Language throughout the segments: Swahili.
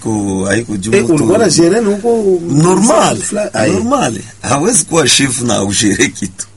haiko haiko juu Eh, mtu- ulikuwa na gereni huko normal Fla- Aye. normal hawezi kuwa chef na augere kitu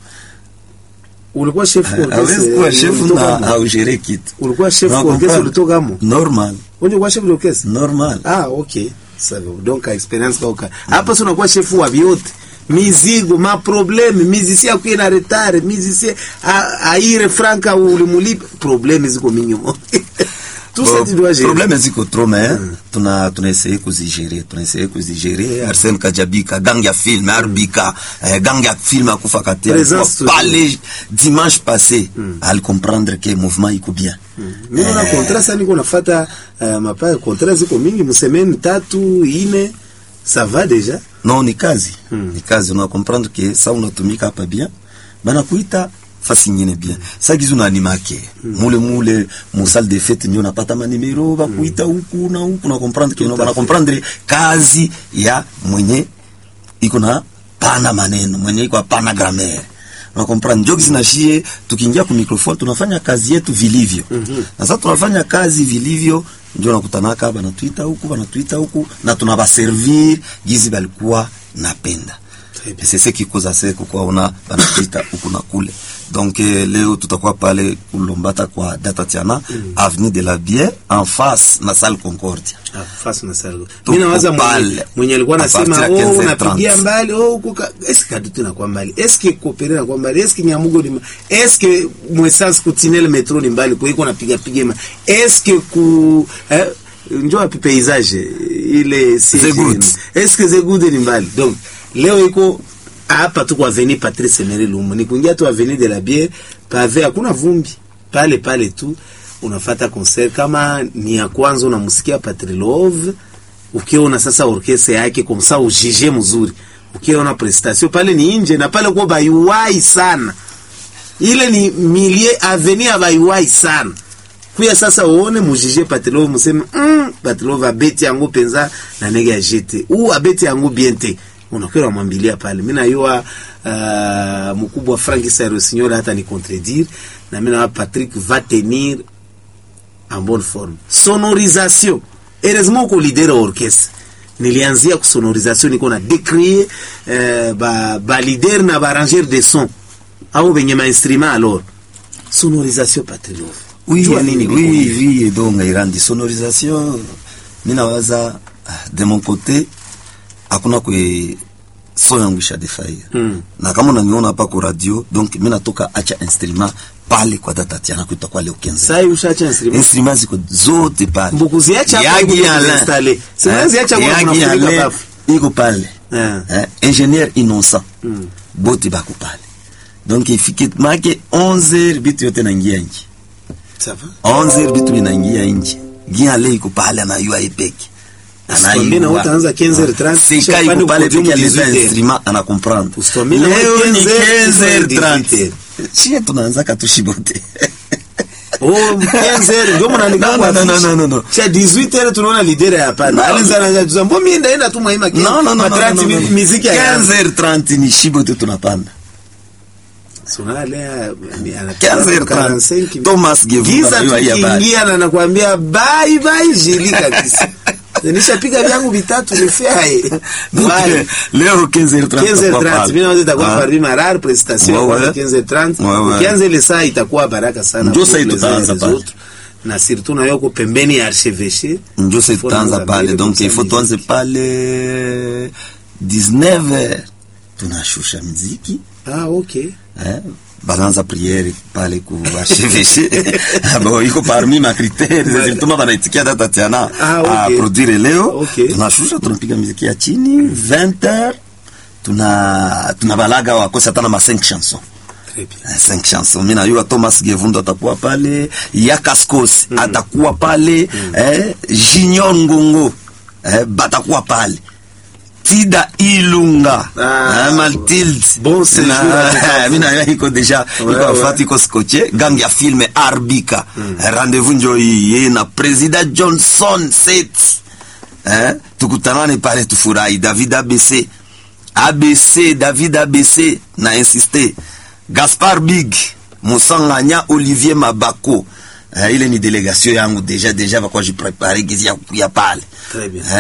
ulikuwa chef orchestre, hawezi kuwa chef ulitoka na mo? augere kitu ulikuwa chef Na orchestre comprendre. ulitoka mo normal Wewe ulikuwa chef d'orchestre normal ah okay sawa donc experience kauka hapa sio unakuwa chef wa vyote mizigo ma problème musicien akuye na retard musicien a- aire franka ulimulipa problème ziko mingi mo tout ça tu dois gérer problème ziko trop mais tuna tunaessaye kuzigere tunaessaye kuzigere Arsène Kajabika gang ya film Arbika eh, gang ya film akufa katia Présence toujours. pale dimanche passé al comprendre que mouvement iko bien mimi na contrat sasa niko nafuata uh, mapa contrat ziko mingi msemeni tatu ine ça va déjà non ni kazi ni kazi una comprendre que ça unatumika hapa bien bana kuita fasi nyingine bien sa gizu na animake mule mule mu salle de fête ndio unapata manimero bakuita huku na huku na comprendre que Tout à na fait. comprendre kazi ya mwenye iko na pana maneno mwenye iko pana grammaire na comprendre ndio kisi na shie tukiingia ku microphone tunafanya kazi yetu vilivyo na sasa tunafanya kazi vilivyo ndio nakutanaka banatuita huku banatuita huku na tunabaservir gizi balikuwa napenda Très bien. Et c'est ce qui cause assez kwa una banatuita huku na kule donc eh, leo tutakuwa pale kulombata kwa data tiana avenue de la bière en face na salle concordia Ah, fasi na salgo. Tuko Mimi nawaza mwenye, pale. mwenye alikuwa A anasema partir ya oh 15h30. unapigia mbali oh kuka eske kadutu na kwa mbali eske kopere na kwa mbali eske nyamugo ni mbali eske mwesans kutinel metro ni mbali kwa iko napiga piga ma eske ku eh, njoo api paysage ile si Zegoud. eske zegude ni mbali donc leo iko hapa tu kwa avenue Patrice Emery Lumumba ni kuingia tu avenue de la Bière pave hakuna vumbi pale pale tu unafata concert kama ni ya kwanza unamsikia Patrilove ukiona sasa orkestra yake kwa msa ujije mzuri ukiona prestation pale ni nje na pale kwa baiwai sana ile ni milie avenue baiwai sana kuya sasa uone mujije Patrilove museme mm, Patrilove abeti yangu penza na nege ya jete u abeti yangu biente unakwenda mwambilia pale mimi najua uh, mkubwa Frank Sarosignol hata ni contredire na mimi na Patrick va tenir en bonne forme sonorisation heureusement uko leader wa orchestre nilianzia ku sonorisation niko na décrier euh, ba, ba leader na ba arrangeur de son au benye ma instrument alors sonorisation Patrilove Oui, Jua nini oui, biko oui, hivi? oui, donc irandi sonorisation mi nawaza ah, de mon côté hakuna kwe so yangu ishadefaia Mm. na kama unaniona hapa kwa radio donc mi natoka acha instrument pale kwa datatiana kuita kwa leo kenza sai ushacha instrument instrument ziko zote pale Mbukuziacha hapa Yagi huko Alain. kuzinstale. Si Eh, unaziacha kwa Yagi kunafunika Alain bafu. iko pale Eh. Eh, ingénieur innocent Mm. bote bako pale donc ifike make 11 bitu yote naingia nje ça va 11 vitu vinaingia nje giale iko pale anayua ipeke Usikwambie na utaanza 15h30, kisha sika upande iko pale uko juu peke aleta 18h. instrument ana comprendre Usikwambie na leo ni 15h30. 15h30 chie tunaanza katushibote Oh, 15h ndio mnaandika No, kwa no, no, afishe. no, no, no. Cha 18h tunaona leader ya hapana. No. Aliza anaanza kusema mbona mimi ndaenda tu mwaima no no no no, no, Matranti no, no. mi- muziki ya 15h30 ni shibote tunapanda Sona lea 15h30 Thomas Gevura Giza anajua hii habari. tukiingia na nakwambia bye bye jili kabisa. Nishapiga vyangu vitatu nifiae. Donc, Bye. leo 15h30 tutakuwa 15h30 pale. mimi naweza itakuwa Ah. Farid Marar prestation Ouais, kwa ouais. 15h30 Ouais, ouais. ukianza ile saa itakuwa baraka sana Ndio pour saa les tutaanza uns et les pale. autres. na surtout na yoko pembeni ya archevêché njo se Faut tutaanza tuanza pale mbele donc kutia ifo muziki. tuanze pale 19h tunashusha mziki ah okay eh, banaanza priere pale ku archevêché bon iko parmi ma critères zilituma banaitikia data tiana Ah, okay. a produire leo Okay. tunashusha tunapiga muziki ya chini 20h tuna tunabalaga wakosi hata na ma 5 chansons très bien Eh, cinq chansons mi najua thomas gevundo atakuwa pale yakaskos atakuwa pale eh, junior ngongo eh, batakuwa pale tida ilunga Ah, eh, maltilde bon séjour Na- à Bukavu. mi nayo iko deja Ouais, iko ouais. afati iko scotché gang ya filme arbika Eh, rendez-vous njo hii ye na president johnson set eh, tukutanane pale tufurahi david abc abc david abc na insiste gaspar big musanganya olivier mabako eh, ile ni delegation yangu deja deja bakwa jiprepare gizi ya, ya pale Très bien. eh,